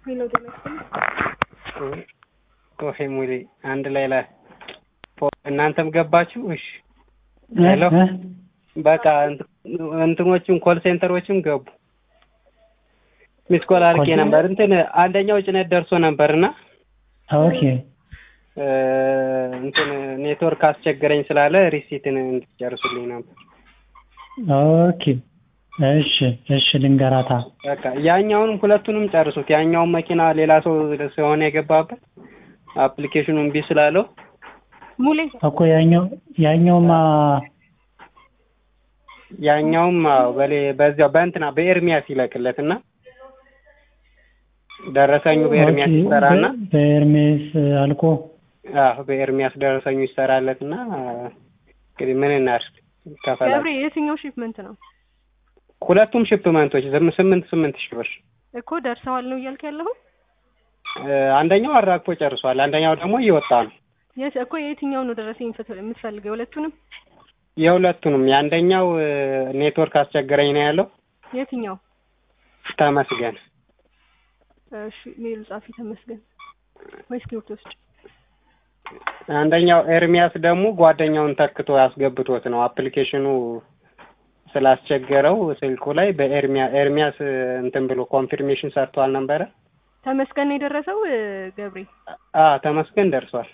ሄሎ ቆሄ ሙሌ አንድ ላይ ላይ እናንተም ገባችሁ? እሺ ሄሎ በቃ እንትኖችም ኮል ሴንተሮችም ገቡ። ሚስኮል አድርጌ ነበር። እንትን አንደኛው ጭነት ደርሶ ነበርና ኦኬ እንትን ኔትወርክ አስቸገረኝ ስላለ ሪሲትን እንድትጨርሱልኝ ነበር። ኦኬ እሺ እሺ ልንገራታ በቃ ያኛውንም ሁለቱንም ጨርሱት። ያኛውን መኪና ሌላ ሰው ስለሆነ የገባበት አፕሊኬሽኑ እምቢ ስላለው ሙሌ እኮ ያኛው ያኛውማ ያኛውም አዎ በሌ በዚያው በእንትና በኤርሚያስ ይለቅለት እና ደረሰኙ በኤርሚያስ ኦኬ፣ ይሰራና በ- በኤርሜስ አልቆ አዎ በኤርሚያስ ደረሰኙ ይሰራለት እና እንግዲህ ምን እናድርግ ከፈላ ገብሬ የትኛው ሺፕመንት ነው ሁለቱም ሽፕመንቶች ዝም ስምንት ስምንት ሺህ ብር እኮ ደርሰዋል ነው እያልክ ያለኸው? እ፣ አንደኛው አራግፎ ጨርሷል። አንደኛው ደግሞ እየወጣ ነው። የት እኮ የትኛው ነው ደረሰኝ ፍት- የምትፈልገው? የሁለቱንም? የሁለቱንም የአንደኛው እ፣ ኔትወርክ አስቸገረኝ ነው ያለው የትኛው? ተመስገን እሺ ሜሉ ጻፊ ተመስገን ወይስ ኪውርት ውስጥ? አንደኛው ኤርሚያስ ደግሞ ጓደኛውን ተክቶ ያስገብቶት ነው አፕሊኬሽኑ ስላስቸገረው ስልኩ ላይ በኤርሚያ ኤርሚያስ እ፣ እንትን ብሎ ኮንፊርሜሽን ሰርቷል ነበረ። ተመስገን ነው የደረሰው እ፣ ገብሬ? አ ተመስገን ደርሷል።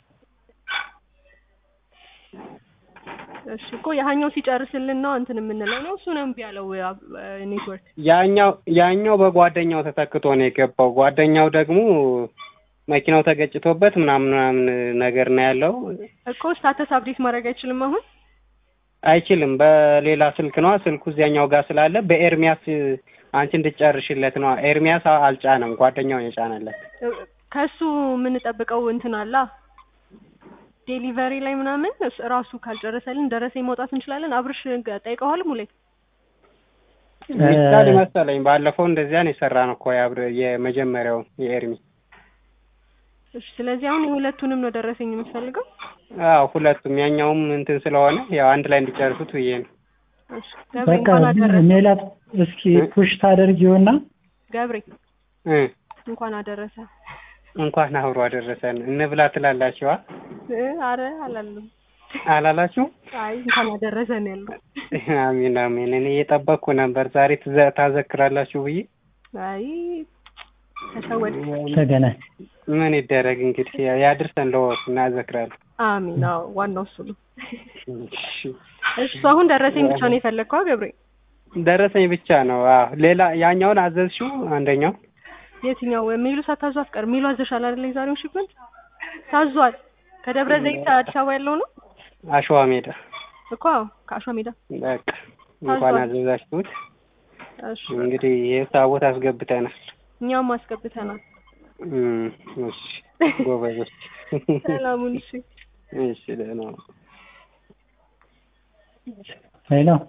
እሺ እኮ ያኛው ሲጨርስልን ነው እንትን የምንለው ነው። እሱ ነው እምቢ ያለው እ፣ አ- ኔትወርክ ያኛው ያኛው በጓደኛው ተተክቶ ነው የገባው። ጓደኛው ደግሞ መኪናው ተገጭቶበት ምናምን ምናምን ነገር ነው ያለው። እኮ ስታተስ አፕዴት ማድረግ አይችልም አሁን አይችልም። በሌላ ስልክ ነዋ። ስልኩ እዚያኛው ጋር ስላለ በኤርሚያስ አንቺ እንድጨርሽለት ነዋ። ኤርሚያስ አ- አልጫነም፣ ጓደኛውን የጫነለት። እ፣ ከሱ የምንጠብቀው እንትን አላ ዴሊቨሪ ላይ ምናምን እስ- ራሱ ካልጨረሰልን ደረሰኝ መውጣት እንችላለን። አብርሽ ገ- ጠይቀዋል ሙሌ ሚስታል መሰለኝ ባለፈው እንደዚያ ነው የሰራ ነው እኮ የአብረ- የመጀመሪያው የኤርሚ እሺ ስለዚህ አሁን የሁለቱንም ነው ደረሰኝ የምትፈልገው? አዎ ሁለቱም ያኛውም እንትን ስለሆነ ያው አንድ ላይ እንዲጨርሱት ብዬ ነው። እሺ ገብሬ በቃ እንኳን አደረሰ ሜላት እስኪ ፑሽ ታደርጊውና እ ገብሬ እንኳን አደረሰ። እንኳን አብሮ አደረሰን እንብላ ትላላችኋ እ፣ አረ አላለም። አላላችሁ? አይ እንኳን አደረሰን ያለው። አሚን አሚን። እኔ እየጠበቅኩ ነበር ዛሬ ትዘ- ታዘክራላችሁ ብዬ አይ ተሸወድ። ተገነ ምን ይደረግ እንግዲህ ያው ያድርሰን ለወቅ እናዘክራለን። አሚን። አዎ ዋናው እሱ ነው። እሺ። እሱ አሁን ደረሰኝ ብቻ ነው የፈለግከው ገብሬ? ደረሰኝ ብቻ ነው። አዎ ሌላ ያኛውን አዘዝሽው አንደኛው የትኛው ሚሉ ሳታዙ አትቀር ሚሉ አዘሻል አይደል? የዛሬውን ሽፕመንት ታዟል። ከደብረ ዘይት አዲስ አበባ ያለው ነው አሸዋ ሜዳ እኮ አዎ፣ ከአሸዋ ሜዳ። በቃ እንኳን ታዟል። አዘዛችሁት። እሺ እንግዲህ የታቦት አስገብተናል። እኛም አስገብተናል። እም፣ እሺ ጎበዞች። ሰላሙን እሺ እሺ ደህና ነው። ሄሎ